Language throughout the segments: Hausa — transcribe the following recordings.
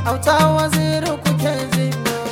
auta waziri kuke ji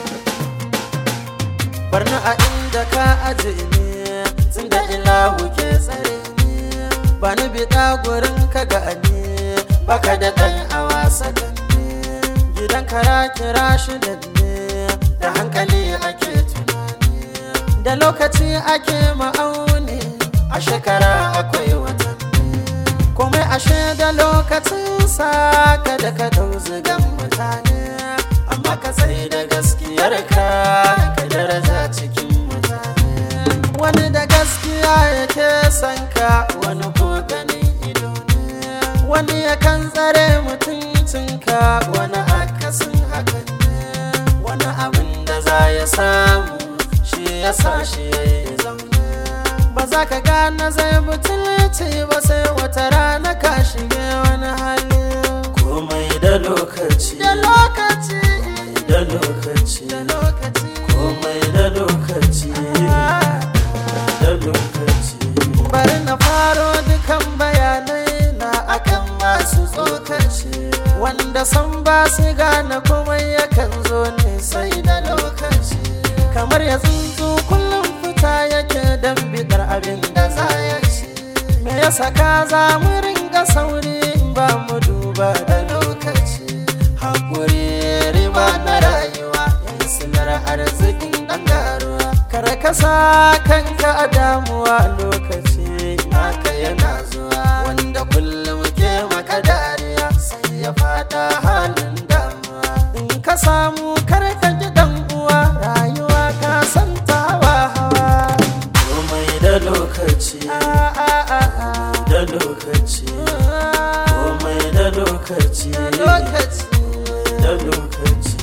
barna a inda ka aje ne tun da ilahu ke tsare ne ba ni biɗa gurin ka gani baka da ɗan a wasa ne gidan kara kira shi da ne da hankali ake tunani da lokaci ake ma'auni a shekara akwai watanni komai ashe da lokacin sa kada ka dau zigan mutane amma ka sai da gaskiyar ka ka daraja cikin mutane wani da gaskiya yake son ka wani ko ganin ido ne wani yakan tsare mutuncinka wani akasin hakan ne wani abin da za ya samu shi ya sa shi ya yi zaune ba za ka gane zai butulci ba sai wata rana ka shige wani hali komai da lokaci da lokaci da lokaci da lokaci komai da lokaci da lokaci bari na faro dukan bayanai na akan masu tsokaci wanda san ba su gane komai yakan zo ne sai da lokaci kamar ya tsuntsu kullum fita yake don bidar abin da za ya ci me ya saka za mu ringa sauri in ba mu duba da lokaci hakuri riba na rayuwa yan silar arzikin dan garuwa kar ka sa kanka a damuwa lokaci naka yana zuwa wanda kullum ke maka dariya sai ya fada halin damuwa in ka samu kar ka ji dan uwa rayuwa ka san tawa hawa komai da lokaci Ah, ah, ah, ah. da lokaci komai da lokaci lokaci da lokaci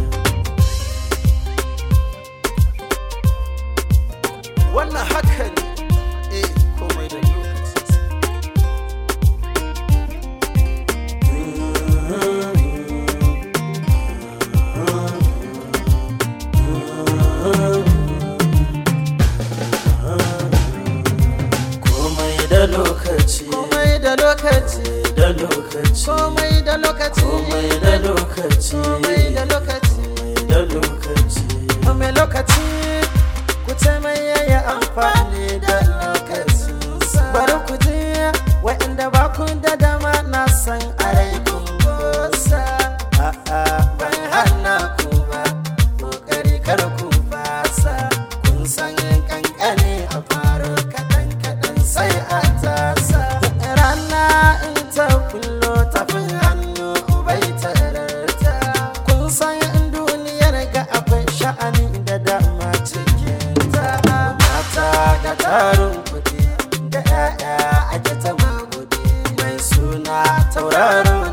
wannan haka ne eh komai da lokaci komai da lokaci komai da lokaci da lokaci komai da lokaci komai da lokaci komai da lokaci da lokaci mai lokaci ku ce mai yaya amfani da lokaci bari ku ji wa'inda ba ku da dama na san a rai kun gosa a'a ban hana ku ba kokari kar ku fasa kun san kankane a faro kaɗan kaɗan sai a tasa rana in ta kullo tafin hannu bai tararta kun san duniyar ga akwai sha'ani da dama cikin ta mata ga tarin kuɗi da 'ya'ya ake ta magudi mai suna tauraron